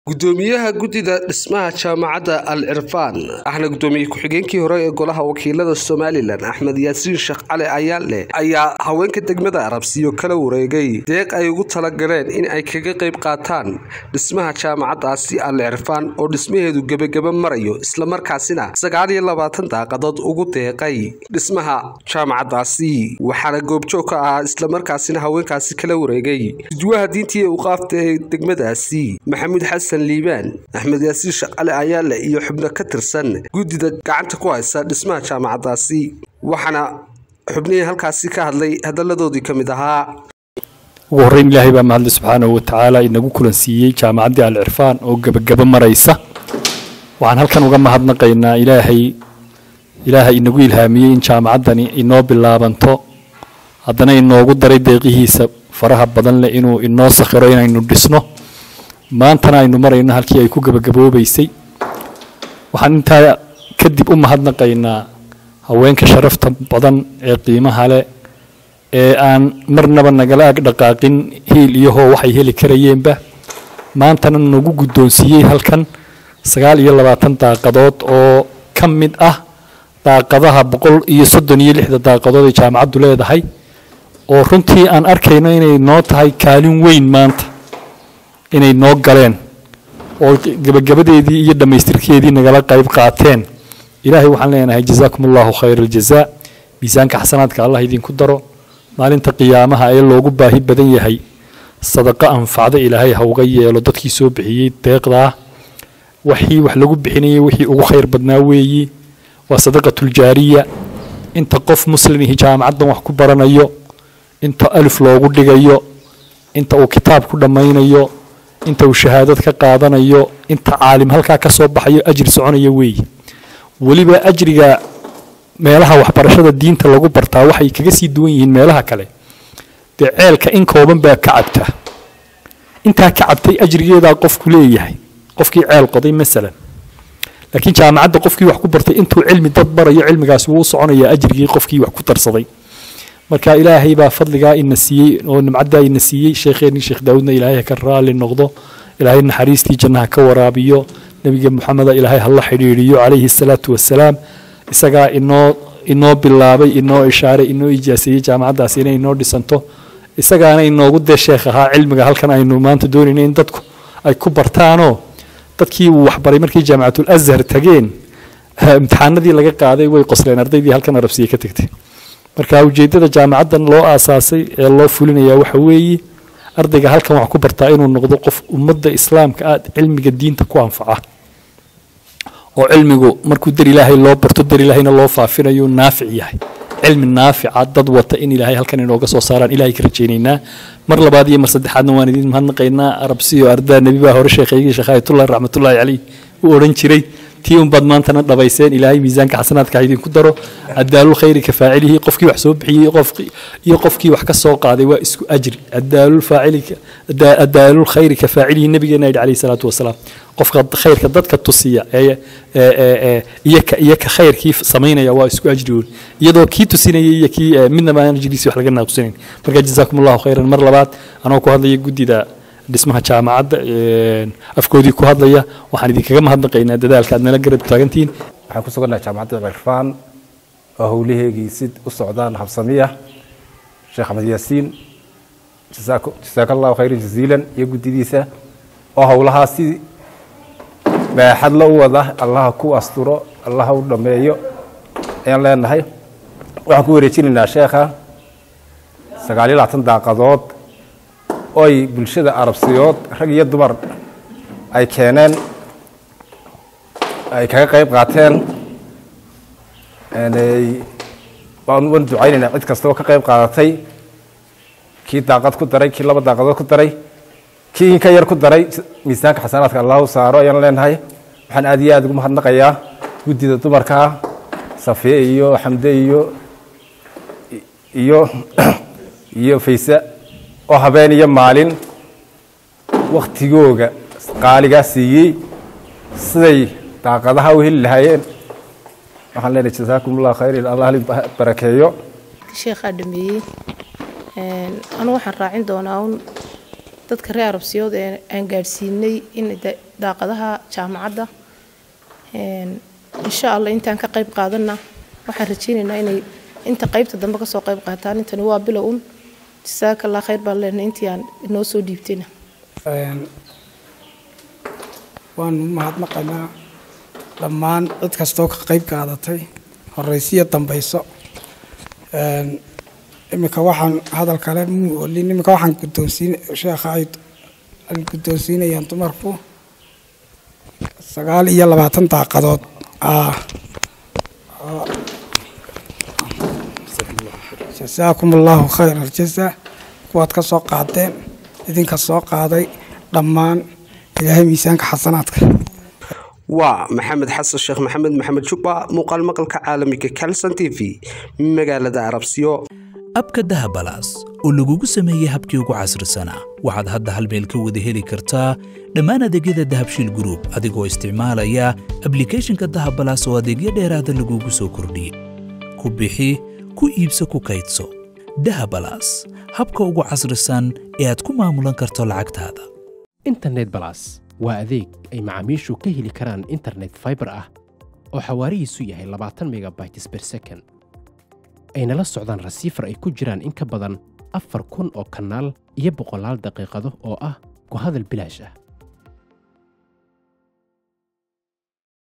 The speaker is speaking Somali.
gudoomiyaha guddida dhismaha jaamacadda al cirfaan ahna gudoomiye ku-xigeenkii hore ee golaha wakiilada somalilan axmed yaasiin sheekh cali ayaale ayaa haweenka degmada arabsiyo kala wareegay deeq ay ugu talagaleen in ay kaga qayb qaataan dhismaha jaamacaddaasi al cirfaan oo dhismaheedu gebagaba marayo islamarkaasina sagaal iyo labaatan daaqadood ugu deeqay dhismaha jaamacaddaasi waxaana goobjoog ka ahaa islamarkaasina haweenkaasi kala wareegay gudwaha diintii ee uqaafta ee degmadaasi maxamuud xasan liibaan axmed yaasiin sheekh cali ayaale iyo xubno ka tirsan guddida gacanta ku haysa dhismaha jaamacaddaasi waxaana xubnihii halkaasi ka hadlay hadalladoodii ka mid ahaa ugu horreyn ilaahay baa mahadle subxaanahu watacaala inagu kulansiiyey jaamacaddii al cirfaan oo gebagaba maraysa waxaan halkan uga mahadnaqaynaa ilaahay ilaahay inagu ilhaamiyey in jaamacaddani inoo bilaabanto haddana inoogu daray deeqihiisa faraha badan leh inuu inoo sakhiro inaynu dhisno maantana aynu marayno halkii ay ku gebagaboobaysay waxaan intaa kadib u mahadnaqaynaa haweenka sharafta badan ee qiimaha leh ee aan marnaba nagala ag dhaqaaqin hiil iyo hoo waxay heli karayeenba maantana nagu guddoonsiiyey halkan sagaal iyo labaatan daaqadood oo ka mid ah daaqadaha boqol iyo soddon iyo lixda daaqadood ay jaamacaddu leedahay oo runtii aan arkayno inay noo tahay kaalin weyn maanta inay noo galeen oo gebagabadeedii iyo dhammaystirkeedii nagala qayb qaateen ilaahay waxaan leenahay jazaakum allahu khayr aljazaa miisaanka xasanaadka allah idinku daro maalinta qiyaamaha ee loogu baahi badan yahay sadaqo anfacda ilaahay ha uga yeelo dadkii soo bixiyey deeqdaa waxii wax lagu bixinayay wixii ugu khayr badnaa weeyi waa sadaqatuljaariya inta qof muslimihi jaamacaddan wax ku baranayo inta alif loogu dhigayo inta uu kitaab ku dhammaynayo inta uu shahaadad ka qaadanayo inta caalim halkaa ka soo baxayo ajri soconaya weeye weliba ajriga meelaha waxbarashada diinta lagu bartaa waxay kaga sii duwan yihiin meelaha kale dee ceelka in kooban baa ka cabta intaa ka cabtay ajrigeedaa qofku leeyahay qofkii ceel qoday masalan laakiin jaamacadda qofkii wax ku bartay intuu cilmi dad barayo cilmigaasi wuu soconayaa ajrigii qofkii wax ku darsaday marka ilaahay baa fadligaa ina siiyey oo nimcaddaa ina siiyey sheekheenii sheekh daawudna ilaahay ka raali noqdo ilaahay naxariistii jannaha ka waraabiyo nebiga moxameda ilaahay hala xidhiidhiyo calayhi salaatu wasalaam isagaa inoo inoo bilaabay inoo ishaaray inoo ijaaseeyey jaamacaddaasi inay inoo dhisanto isagaana inoogu dee sheekh ahaa cilmiga halkan aynu maanta doonayno in dadku ay ku bartaanoo dadkii uu waxbaray markii jaamacatul azhar tageen imtixaanadii laga qaaday way qosleen ardaydii halkan arabsiya ka tagtay marka ujeedada jaamacaddan loo aasaasay ee loo fulinayaa waxa weeye ardayga halkan wax ku bartaa inuu noqdo qof ummadda islaamka ah cilmiga diinta ku anfaca oo cilmigu markuu dar ilaahay loo barto dar ilaahayna loo faafinayo naafic yahay cilmi naafica dad wata in ilaahay halkan inooga soo saaraan ilahay ka rajaynaynaa mar labaad iyo mar saddexaadna waan idin mahadnaqaynaa arabsiyo ardaa nebi baa hore sheekhaygii sheekh ayatullahi raxmatullaahi caleyh u odhan jiray tii unbaad maantana dhabayseen ilaahay miisaanka xasanaadka ha idinku daro adaalul khayri ka faacilihi qofkii wax soo bixiyey iyo qofkii wax ka soo qaaday waa isku ajri adaalul faacili adaalul khayri ka faacilihi nabigeena yidhi calayhi salaatu wasalaam qofka khayrka dadka tusiya ee iyo ka iyo ka khayrkii samaynaya waa isku ajri weyn iyadoo kii tusinayay iyo kii midnaba aan ajriisi wax laga naaqusanayn marka jazaakum allahu khayran mar labaad anoo ku hadlaya guddida dhismaha jaamacadda afkoodii ku hadlaya waxaan idinkaga mahadnaqaynaa dadaalka aad nala garab taagantihiin waxaan ku sugannahay jaamacadda cirfaan oo howlaheegii si u socdaan habsamiya sheekh axmed yaasiin jasaaka allahu khayran jaziilan iyo guddidiisa oo howlahaa si baaxad la u wada allaha ku asturo allaha u dhammeeyo ayaan leenahay waxaan ku wareejinaynaa sheekha sagaal iyo labaatan daaqadood oy bulshada arabsiyood rag iyo dumar ay keeneen ay kaga qayb qaateen waan ducaynaynaa cid kasta oo ka qayb qaadatay kii daaqad ku daray kii laba daaqadood ku daray kii inka yar ku daray miisaanka xasanaadka allahu saaro ayaan leenahay waxaan aad iyo aad ugu mahadnaqayaa guddida dumarkaa safiye iyo xamde iyo iyo iyo fayse oo habeen iyo maalin wakhtigooga qaaligaa siiyey siday daaqadaha u heli lahaayeen waxaan leenahay jasaakum allah khayr allah barakeeyo sheekhaa dhameeyey anu waxaan raacin doonaa un dadka reer arabsiyood ee aan gaadhsiinay in daaqadaha jaamacadda insha allah intaan ka qayb qaadana waxaan rajeynaynaa inay inta qaybta dambe kasoo qayb qaataan intani waa bilow un jasaaka allah khayr baan leenahay intii aan inoo soo dhiibtayna waanu mahadnaqaynaa dhammaan cid kastoo ka qayb qaadatay horeysiyo dambayso iminka waxaan hadal kale muu olin iminka waxaan guddoonsiin sheekha ay guddoonsiinayaan dumarku sagaal iyo labaatan daaqadood ah jasaakum allahu khayr aljasa kuwaad ka soo qaadeen idinka soo qaaday dhammaan ilaahay miisaanka xasanaadka waa maxamed xasan sheekh maxamed maxamed jubba muuqaal maqalka caalamiga calson t v magaalada arabsiyo abka dahabalaas oo lagugu sameeyey habkii ugu casrisanaa waxaad hadda hal meel ka wada heli kartaa dhammaan adeegyada dahabshiil gruub adigoo isticmaalaya ablikhethonka dahabalaas oo adeegyo dheeraada lagugu soo kordhiyey ku bixi ku iibso ku kaydso dahabalaas habka ugu casrisan ee aad ku maamulan karto lacagtaada internet balas waa adeeg ay macaamiishu ka heli karaan internet faibar ah oo xawaarihiisu yahay labaatan megabytes ber second ayna la socdaan rasiifar ay ku jiraan in ka badan afar kun oo kanaal iyo boqolaal daqiiqado oo ah ku hadal bilaash ah